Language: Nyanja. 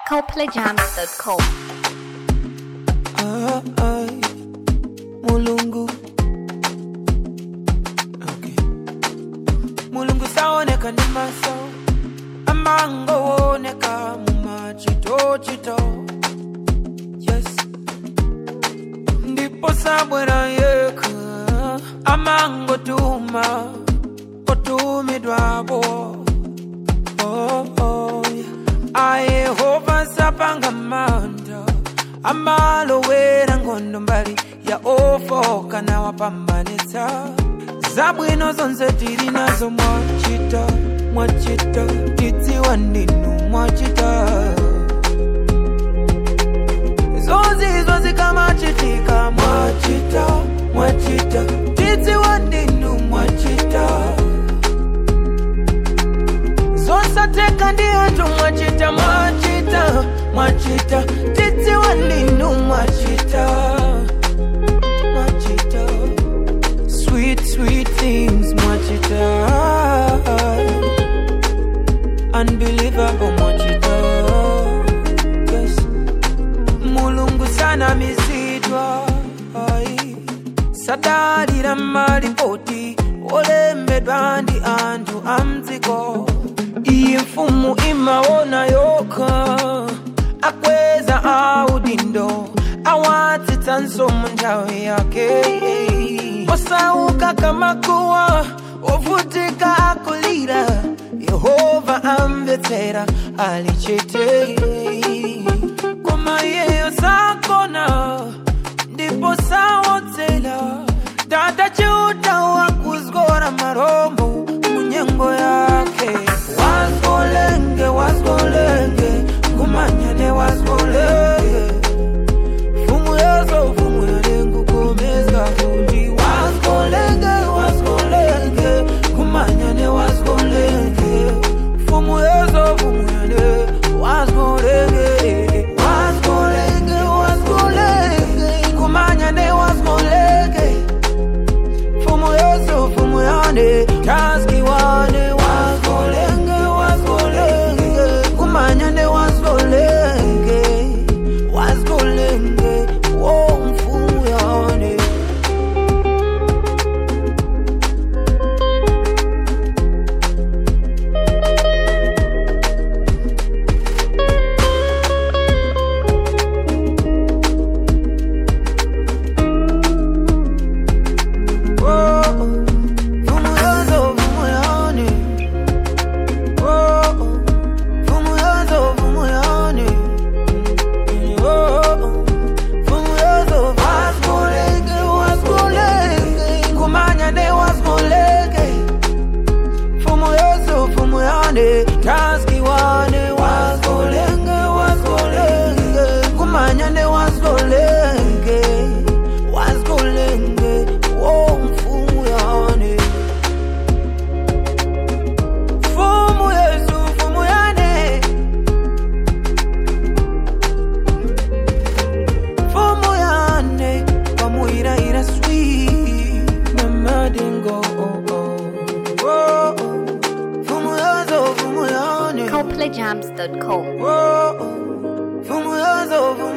coplayjams.com. Ah, ay, mulungu okay. mulungu saoneka ndi maso amangooneka mumachitochito yes ndipo sabwera yekha amangotuma otumidwapo oh, oh, yeah. ayehova sapanga manda amalowera nkhondo mbali ya ofoka nawapambanitsa zabwino zonse tili nazo mwachita mwachita tidziwa ndinu mwachita zonsezo zikamachitika mwachita mwachita tidziwa ndinu mwachita zosateka ndi anthu mwachita mwachita mwachita tidziwa ndinu mwachita mwachita sweet sweet things mwachita unbelievable mwachita yes mulungu sanamizidwa ai sadalira malipoti olembedwa ndi anthu amdziko iyi mfumu imaona yokha akweza audindo awatsitsanso mu nthawi yake osauka kamakuwa ovutika akulira yehova amvetsera ali chete koma iyeyo sakona ndipo sawodzera dada chiuta wakuzgora marombo munyengo yake wazgolenge wazgolenge kumanyane wazgolenge fumu yazo fumu yalengukomeza fundi wazgolenge wazgolenge kumanyane wazgolenge fumu yazo fumu yale wazgolenge wazgolenge wazgolenge kumanyane wazgolenge fumu yesu fumu yane taski wane wazgolenge wazgolenge kumanyane wazgolenge wazgolenge wo mfumu yane Wo, fumu yesu fumu yane Wo, fumu yesu fumu yane Taski wane wasgolenge wasgolenge kumanyane wasgolenge wasgolenge wo mfumu yane Fumu Yesu fumu yane Fumu yane Pamuira ira sweet Mama dingo oh oh oh Fumu yazo fumu yane coplayjams.com. oh Fumu yazo fumu